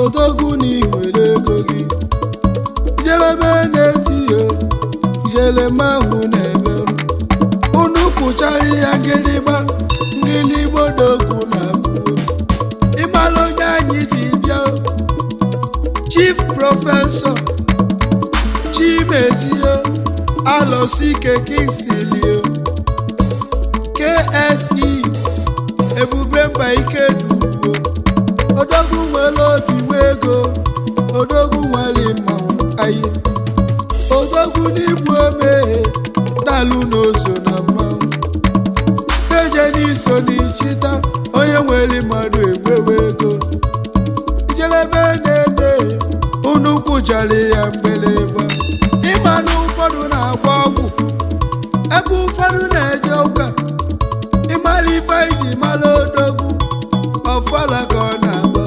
odogwu na iwere ego gị jeleme na-eti ya jeleme ahụ na-ebe unu kụchara ya ngịlịgba ngịlịgba odogwu na-abụ ịmara onye anyị ji bịa chief prọfesọ chimezie alọsike kingsley kse ebube mba ike duruo odogwu nwere obi nwe ego odogwu nwere mma ayi odogwu n'igbu omeghe dalụ n'oso na mmanwụ eje n'iso n'ichita onye nwere mmadụ egwewe ego ijelebe na-ebe unu kwụchara ya mgbịrịgba ịma na ụfọdụ na-agba ọgwụ ebe ụfọdụ na-eje ụka ịmara ife iji mara odogwu ọfala ka ọ na-agba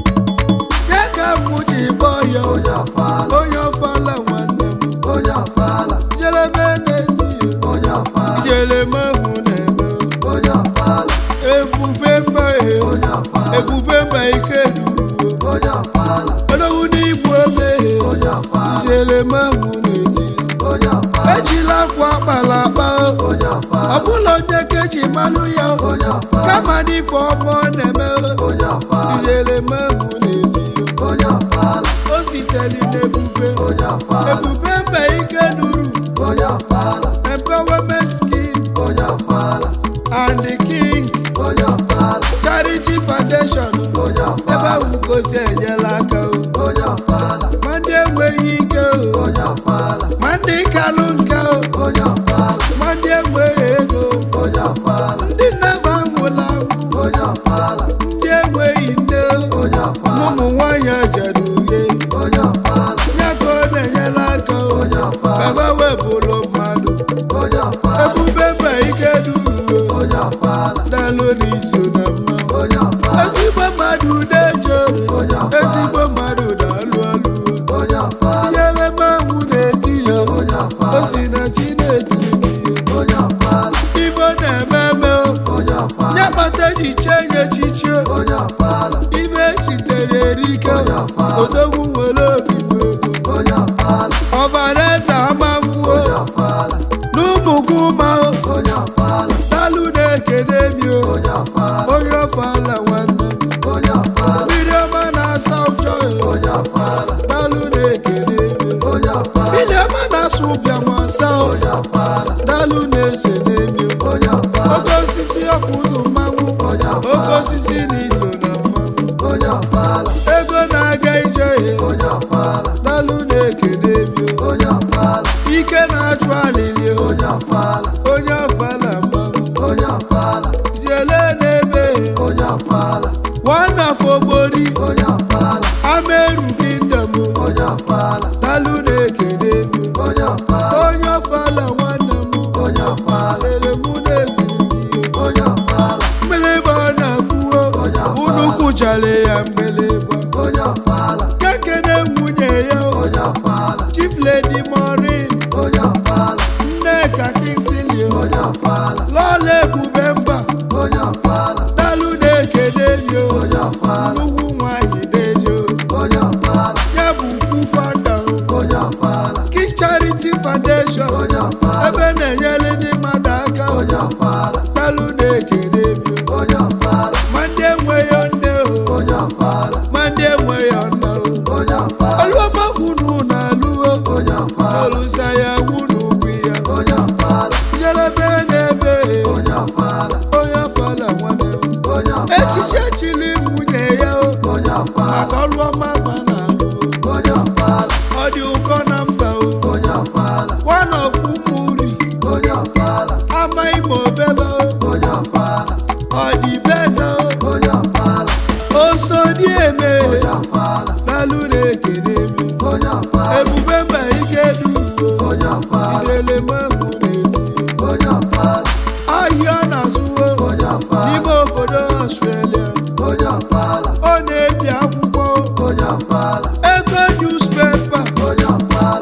ya ka mụ ji gbọọ ya onye ọfala onye ọfala nwanne m onye ọfala ijelebe na-eti ya onye ọfala ijeleme ahụ na-eme onye ọfala ebube mba e onye ọfala ebube mba ike duruo onye ọfala odogwu n'igbu omeghe onye ọfala ijeleme ahụ na-eti onye ọfala ejila akwa akpala akpa onye ọfala ọbụla onye keji malụ ya onye ọfala kama n'ife ọma ọ na-eme onye ọfala ijeleme ahụ na-eti onye ọfala o sitere n'ebube onye ọfala ebube mba ike duru onye ọfala empowerment scheme onye ọfala and the king onye ọfala charity foundation onye ebe ọfala ahụ gosi enyela aka o onye ọfala ma ndị enweghị ike o onye ọfala ma ndị kalụ nka o onye ọfala ma ndị enweghị ego onye ọfala ndị nnefa nwụla anwụ onye ọfala ndị enweghị nne o onye na ọfala ụmụ nwaanyị ajadu uhie onye ọfala ya ka ọ na-enyela aka o onye ọfala ka gbanwebụlụ mmadụ onye ọfala ebube mba ike duruo onye ọfala dalụ n'iso na mmanwụ onye ọfala ezigbo mmadụ deje onye ọfala ezigbo mmadụ dalụ ọlụ onye ọfala inyere mmanwụ na-eti ya onye o ọfala si na chi na-eti ya onye ọfala ibe ọ na-eme eme o onye ọfala ya kpata eji chee nye echiche onye ọfala ibe echitere erike Onye ọfala. odogwu nwere obi nwe ego onye ọfala ọbara eze amafuo onye ọfala n'ụmụ gị ụma o onye ọfala dalụ na-ekene mi o onye ọfala onye ọfala nwanne m onye ọfala mmiri ọma na-asa ụchọ ya onye ọfala dalụ na-ekene mi o onye ọfala mmiri ọma na-asụ ụbịa ma nsa o onye ọfala dalụ na-ese n'emi o onye ọfala oke osisi ọkụ ụzọ mmanwụ onye oke ọfala osisi na iso na mmanwụ onye ọfala ego na-aga ije ya onye ọfala dalụ na-ekene mi o onye ọfala ike na-achụ alili o onye ọfala onye ọfala mmanwụ onye ọfala jele n'ebe ya onye ọfala wanafọ gbori onye ọfala ameru gị ndem onye ọfala dalụ na-ekene mi onye ọfala onye ọfala nwanne m onye ọfala lele mụ na-etiri gị onye ọfala mgbịlịgba ọ na-akwụo Onye ọfala. unu kwụchara ya mgbịlịgba onye ọfala kekene nwunye ya onye ọfala chief lady morin onye ọfala nneka kinsilio onye ọfala lọla ebube mba onye ọfala dalụ na-ekene mi o onye ọfala nnukwu nwanyị dejo onye ọfala ya bụ ukwu fada o onye ọfala king charity foundation onye ọfala ebe na-enyere ndị mmadụ aka o. onye ọfala dalụ na-ekene mi o onye ọfala ma ndị enweghị nne o onye ọfala ma ndị enweghị nna o onye ọfala oluomafunu na-alụo onye ọfala olusa ya wunu ugwu ya onye ọfala jelebe n'ebe onye ọfala onye ọfala nwanne m onye ọfala echiche chiri nwunye ya o onye ọfala maka ọlụ ọma fa na-alụ onye ọfala ọ dị ụkọ na mba o onye ọfala one of ụmụ uri onye ọfala amaghị ma obebe o onye ọfala ọ dị beze o onye ọfala oso dị eme onye ọfala dalụ na-ekene mi onye ọfala ebube mba ike duruo onye ọfala idele mahụ na-eti onye ọfala ahịa na-azụwo onye ọfala n'ime obodo ọstrelia onye ọfala ọ na-ebi akwụkwọ onye ọfala ego newspaper onye ọfala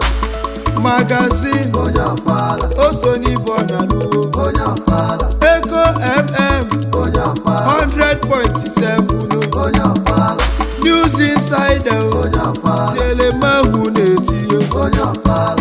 magazin onye ọfala o so n'ife ọ na-alụwo onye ọfala ego mm onye ọfala 100.7 onye ọfala new blues inside o onye ọfala tiele mahụ na-etinye onye ọfala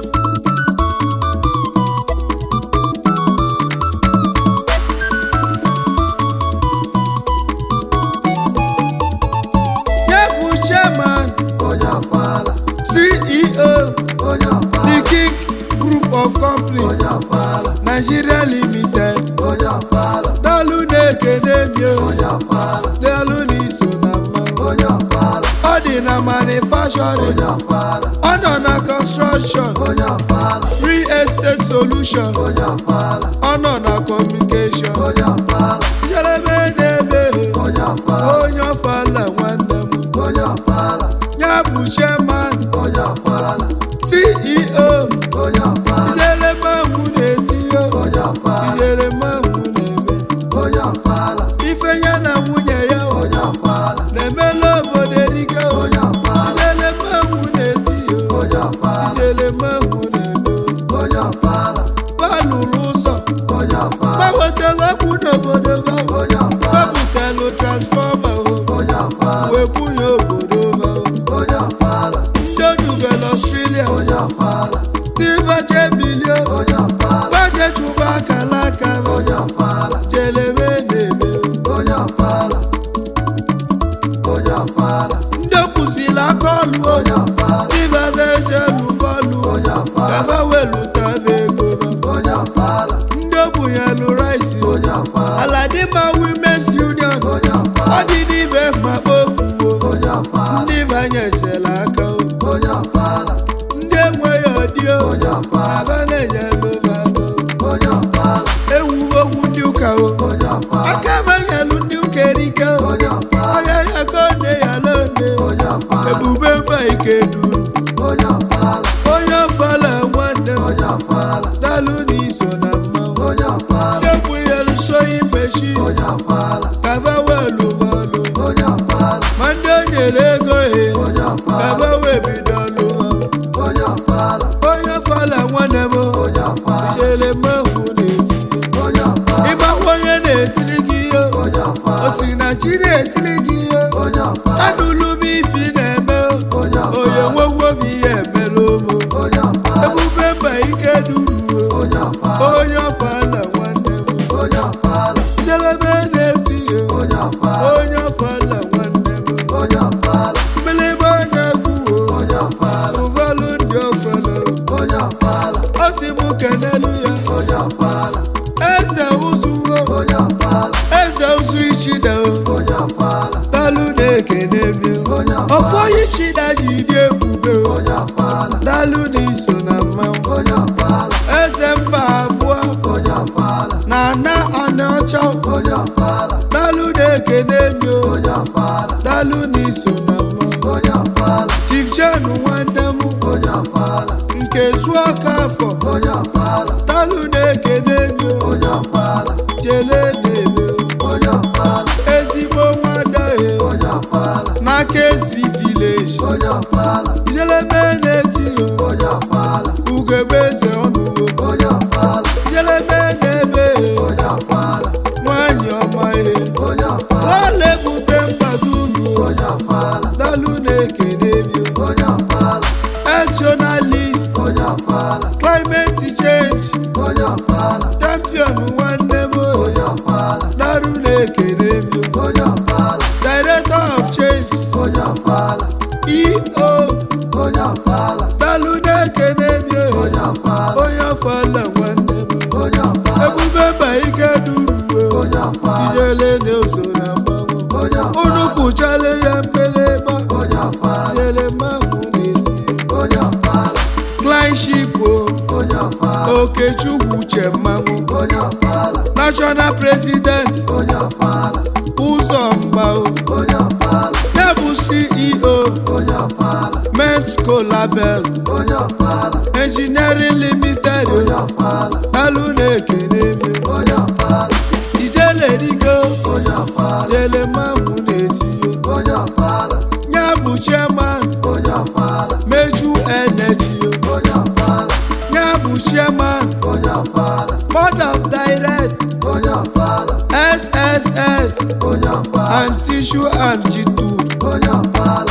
ya bụ chairman onye ọfala ceo onye the ọfala king group of company onye ọfala nigeria limited onye ọfala daalụ na-ekene mio onye ọfala daalụ n'iso na mmanwụ onye ọfala ọ dị na manufacturing onye ọfala ọ nọ na construction onye ọfala real estate solution onye ọfala ọ nọ na communication onye ọfala njedebe na-ebe onye ọfala onye ọfala nwanne m onye ọfala ya bụ chairman onye ọfala ceo onye ọfala ijele mmanwụ na-etinye onye ọfala ijele mmanwụ na-eme onye ọfala ife ya na nwunye ya onye ọfala na-emela obodo erike onye ọfala ijele mmanwụ na-etinye onye ọfala ijele mmanwụ na-eme onye ọfala balụrụ ụzọ onye ọfala gbawetela ọkụ n'obodo ha onye ọfala wepụtalụ transfọma onye ọfala wee kwunye obodo ha onye ọfala ndị onugala ọstrelia onye ọfala ndị baje bilie onye ọfala baje chụba akala aka ha onye ọfala jeleme na-eme onye ọfala onye ọfala ndị kwụsịrị aka ọlụ onye ọfala ndị baba eje lụvalụ onye ọfala kaba welutaba ego ha onye ọfala ndị obunyelụ rice onye ọfala aladima womens union onye ọ ọfala dị n'ibe mmakpa okwuo onye ọfala ndị banyechela aka o. onye ọfala ndị enweghị ọdịo onye ọfala aba na-enyelụ bago onye ọfala ewu okwu ndị ụka o onye ọfala aka banyelụ ndị ụka erike o onye ọfala onye ya ka ọ na ya lone onye ọfala ebube mba ike duru onye ọfala onye ọfala nwanne m onye ọfala dalụ n'iso na mmanwụ onye ọfala ekwunyelu soyi meshi onye ọfala kaba welu bọọlụ onye ọfala ma ndị o nyere ego he onye ọfala kaba wee bido lụwa onye ọfala onye ọfala nwanne m onye ọfala jere mmanwụ na-eti onye ọfala ịmakwa onye na-etili gị ihe onye o ọfala si na chi na-etili gị ihe onye ọfala anụlụ m ifi na-eme onye onye ọfala nwegwobi ihe emere ụmụ onye ọfala ebube mba ike duruo onye ọfala onye ọfala nwanne m onye ọfala njedebe na-eti ihe onye ọfala onye ọfala nwanne m onye ọfala mgbịlịgba na-ekwuo onye ọfala ụfọdụ ndị ọfala onye ọfala o si m kenelu ya onye ọfala eze ụzụwo onye ọfala eze ụzụ ichida onye ọfala dalụ na-ekene mi onye ọfọ ichida ji dị ebube onye ọfala dalụ na-iso na mmanwụ onye ọfala eze mba abụọ onye ọfala na ana ana ọcha onye ọfala dalụ na-ekene mi onye ọfala dalụ na-iso na mmanwụ onye ọfala chief jen nwanne m onye ọfala nke zuo aka afọ onye ọfala dalụ na-ekene mi onye ọfala jele na-eme onye ọfala ezigbo nwadahe onye ọfala n'aka ezi vileji onye ọfala jelebe na-eti onye ọfala ugegbe eze ọnụ onye ọfala jelebe na-ebe onye ọfala nwanyị ọma ihe onye ọfala lala ebute mkpado uru onye ọfala dalụ na-ekene mi onye ọfala as journalist onye ọfala climate change onye ọfala champion nwanne m onye ọfala dalụ na-ekene mi onye ọfala director of change onye ọfala eo onye ọfala dalụ na-ekene mi onye ọfala onye ọfala nwanne m onye ọfala ebube mba ike duruo onye ọfala ijele na-eso na mmanwụ onye unu ọfala kụchara ya mgbịlịgba onye ọfala jele mmanwụ n'ezi onye ọfala kleinship o onye ọfala okechukwu uche mmanwụ onye ọfala national president onye ọfala ụzọ mgba o onye ọfala ya bụ ceo onye ọfala mensco label onye ọfala engineering limited onye ọfala alụ na-ekene mi onye ọfala ijele rigo onye ọfala jele mmanwụ na-etinye onye ọfala ya bụ chairman onye ọfala meju energy o onye ọfala ya bụ chairman onye ọfala board of direct onye ọfala sss onye ọfala and tissue and chitu onye ọfala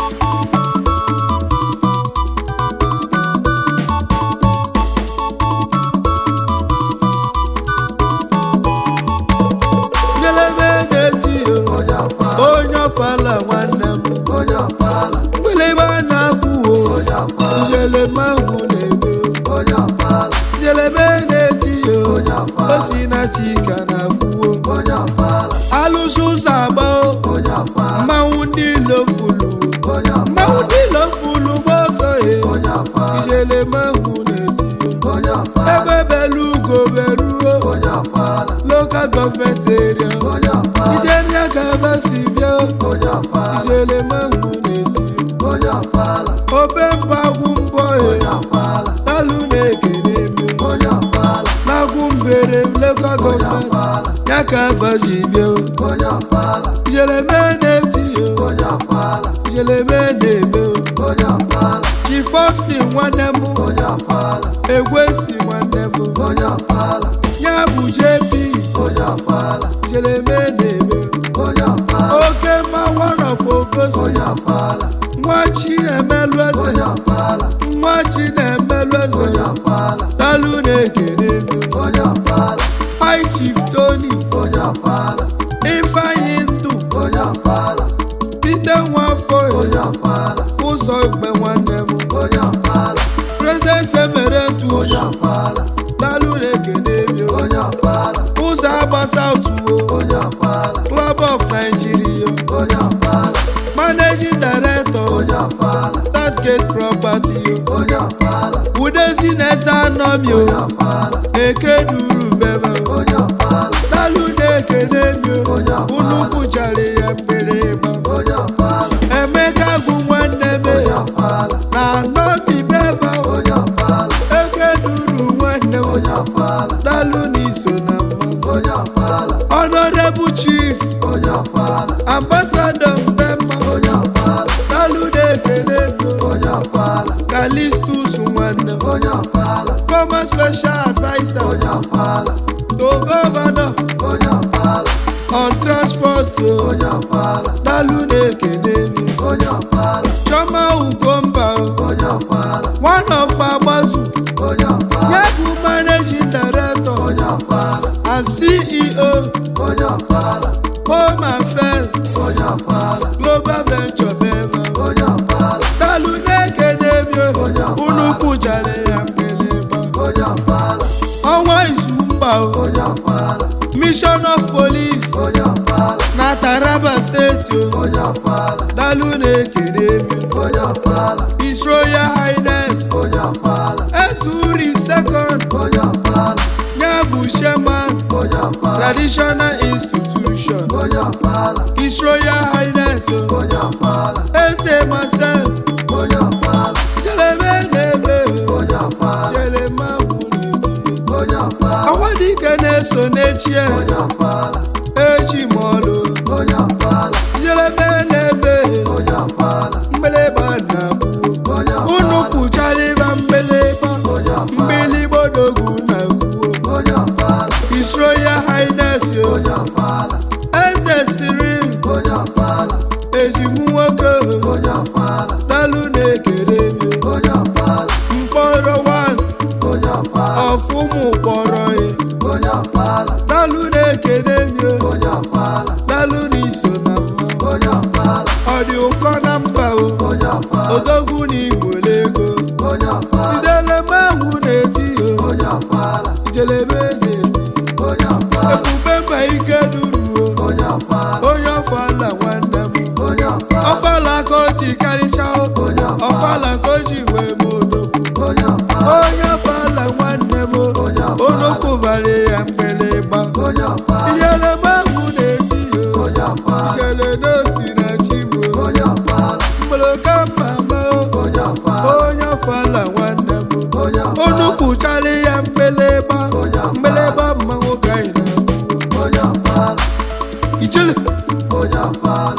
jeleme na-eti yo onye ọfala onye ọfala nwanne m onye ọfala mgbịlịgba na-akwụ o onye ọfala njeleme ahụ na-ebe onye ọfala njeleme na-eti yo Onye ọfala. o si na chika na-akwụwo onye ọfala alụsị ụzọ agba o onye ọfala mmanwụ ndị ilo fulu onye mmanwụ ọfala ndị ilo fulu bụ ọzọ ye onye ọfala njeleme ahụ na-eti yo onye ọfala ebe belu ugo beruo onye ọfala lokal gọọmenti eria onye ọfala ijenia ka ebe si bịa onye ọfala njeleme ahụ na-eti yo onye ọfala obe mpagwu mbọ onye ye ọfala talụ na-ekene eme onye ọfala n'agwụ mbere lokal onye gọọmenti ọfala ya ka ebe ji bịa onye ọfala njeleme na-eti yo onye ọfala njeleme na-eme o onye ọfala chi fọstin nwanne m onye ọfala egwesi nwanne m onye ọfala ya bụ jp onye ọfala njeleme na-eme onye ọfala oke mma one of ogosi onye ọfala nwa chi na-emelụ eze onye ọfala nwa chi na-emelụ eze onye ọfala talụ na-ekene eme onye ọfala hi chief tony onye ọfala ifeanyị ndụ onye ọfala site nwafọ onye ọfala ụzọ igbe nwanne m onye ọfala prezident emere ntu onye ọfala talụ na-ekene eme onye ọfala ụzọ agbasa otuwo onye ọfala club of nigeria onye ọfala managing director onye ọfala Southgate property onye ọfala udezi na-eze anọmi onye o ọfala eke duru bebe onye ọfala talụ na-ekene emi o Onye ọfala. unu kwụchara ya mgbịrịgba onye ọfala emeka bụ nwanne m onye ọfala na anọmi bebe onye ọfala eke duru nwanne m onye ọfala talụ n'iso na mma onye ọfala honorable chief onye ọfala ambassador mbemma onye ọfala talụ na-ekene emi o onye ọfala kalistus nwanne m onye ọfala former special adviser onye ọfala to governor onye ọfala on transport o onye ọfala talụ na-ekene emi onye ọfala chioma ugomba o onye ọfala one of agbazu onye ọfala ya bụ managing director onye ọfala and ceo onye ọfala home affairs onye ọfala global venture bema onye ọfala talụ na-ekene emi o Onye ọfala. unu kwụchara ya mgbịlịgba onye ọfala ọnwa izu mba o onye ọfala mission of police onye ọfala na taraba steeti o onye ọfala dalụ na-ekene emi onye ọfala his royal highness onye ọfala ezuri second onye ọfala ya bụ chairman onye ọfala traditional institution onye ọfala his royal highness o onye ọfala eze marcel onye ọfala jeleme na-ebe o onye ọfala jelema nwụrụ onye ọfala awadike na-eso n'echie onye ọfala echi mọlụ onye ọfala jeleme na-ebe onye ọfala mgbịlịgba na gbuo onye unu ọfala kwụchara ịba mgbịlịgba onye ọfala mgbịlịgba odogwu na gwuo onye ọfala his royal highness o onye ọfala eze Cyril onye ọfala ejimu nwoke o onye ọfala dalụ na-ekere emi onye ọfala mkpọrọ wan onye ọfala ọfụmụ kpọrọ ya onye ọfala dalụ na-ekene emi o onye ọfala dalụ na iso na mma onye ọfala ọ dị ụkọ na mba o onye ọfala odogwu na igwele ego onye ọfala ijeleme ahụ na-eti o onye ọfala ijeleme na-eti onye ọfala ebube mba ike duruo onye ọfala onye ọfala nwanne m onye ọfala ọfala ka o ji karịcha o onye ọfala ọfala ka o ji wee m odogwu onye ọfala onye ọfala nwanne m o Onye ọfala. onokwubara ya mgbịlịgba onye ọfala ijeleme ahụ na-eti o onye ọfala ijele n'osi na chi m o onye ọfala mgboloka mma ma o onye ọfala onye ọfala nwanne m onye unu ọfala kwụchara ya mgbịlịgba Onye ọfala. mgbịlịgba mmanwụ ka anyị na-akwụ onye ọfala ichele onye ọfala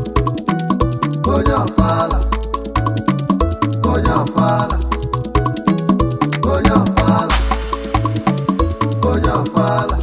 onye ọfala onye ọfala onye ọfala onye ọfala